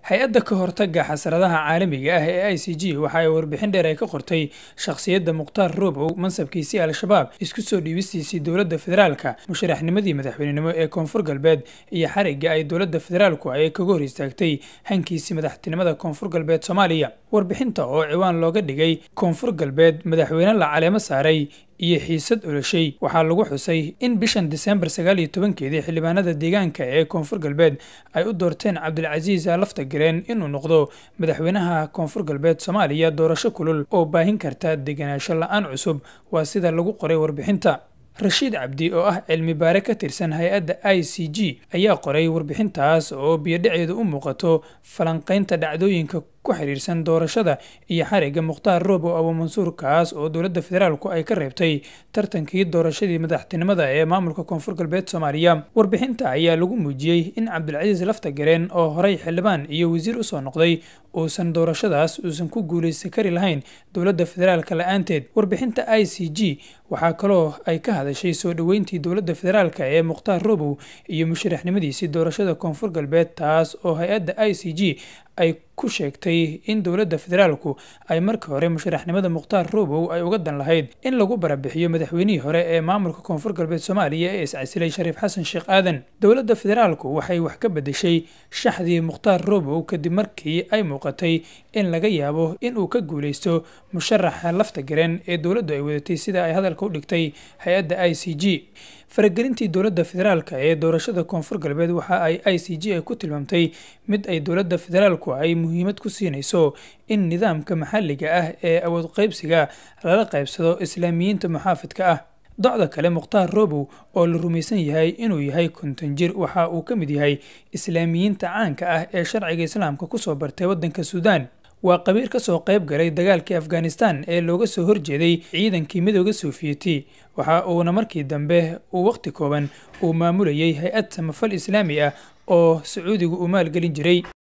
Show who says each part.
Speaker 1: hay-adda ka hortagga xasaradaha caalamiga ah ee i c g waxa ay warbixin dheer ay ka qortay shakhsiyadda mukhtaar roobow mansabkiisii al-shabaab isku soo dhiibistiisii dowladda federaalka musharaxnimadii madaxweynenimo ee koonfur galbeed iyo xarigga ay dowladda federaalku ay kaga hor istaagtay hankiisii madaxtinimada koonfur galbeed soomaaliya warbixinta oo ciwaan looga dhigay koonfur galbeed madaxweyne la caleemo saaray iyo xiisad oloshay waxaa lagu xusay in bishan diseembar sagaal iyo tobankeedii xildhibaanada deegaanka ee koonfur galbeed ay u doorteen cabdilcasiis lafta gareen inuu noqdo madaxweynaha koonfur galbeed soomaaliya doorasho kulul oo baahin karta degenaansho la-aan cusub waa sida lagu qoray warbixinta rashiid cabdi oo ah cilmi baare ka tirsan hay-adda i c g ayaa qoray warbixintaas oo biyodhaceedu u muuqato falanqaynta dhacdooyinka ku xiriirsan doorashada iyo xarigga mukhtaar roobow abuumansuur kaas oo dowladda federaalku ay ka reebtay tartankii doorashadii madaxtinimada ee maamulka koonfur galbeed soomaaliya warbixinta ayaa lagu muujiyey in cabdilcasiis lafta gareen oo horey xildhibaan iyo wasiir usoo noqday uusan doorashadaas uusan ku guulaysan kari lahayn dowladda federaalka la-aanteed warbixinta i c g waxaa kaloo ay ka hadashay soo dhoweyntii dowladda federaalka ee mukhtaar roobow iyo musharaxnimadiisii doorashada koonfur galbeed taas oo hay-adda i c g ay ku sheegtay in dowladda federaalku ay markii hore musharaxnimada mukhtaar roobow ay uga dan lahayd in lagu barabixiyo madaxweynihii hore ee maamulka koonfur galbeed soomaaliya ee iscasilay shariif xasan sheekh aadan dowladda federaalku waxay wax ka bedeshay shaxdii mukhtaar roobow kadib markii ay muuqatay in laga yaabo in uu ka guulaysto musharaxa lafta gareen ee dowladdu ay wadatay sida ay hadalka u dhigtay hay-adda i c g faragelintii dowladda federaalka ee doorashada koonfur galbeed waxa ay i c g ay ku tilmaamtay mid ay dowladda federaalku ay muhiimad ku siinayso in nidaamka maxalliga ah ee awood qaybsiga lala qaybsado islaamiyiinta muxaafidka ah docda kale mukhtaar roobow oo la rumaysan yahay inuu yahay konton jir waxa uu ka mid yahay islaamiyiinta caanka ah ee sharciga islaamka kusoo bartay waddanka suudaan waa qabiil ka soo qayb galay dagaalkii afghanistan ee looga soo horjeeday ciidankii midooda soofiyeti waxa uuna markii dambe uu wakhti kooban uu maamulayay hay-ad samafal islaami ah oo sacuudigu uu maalgelin jiray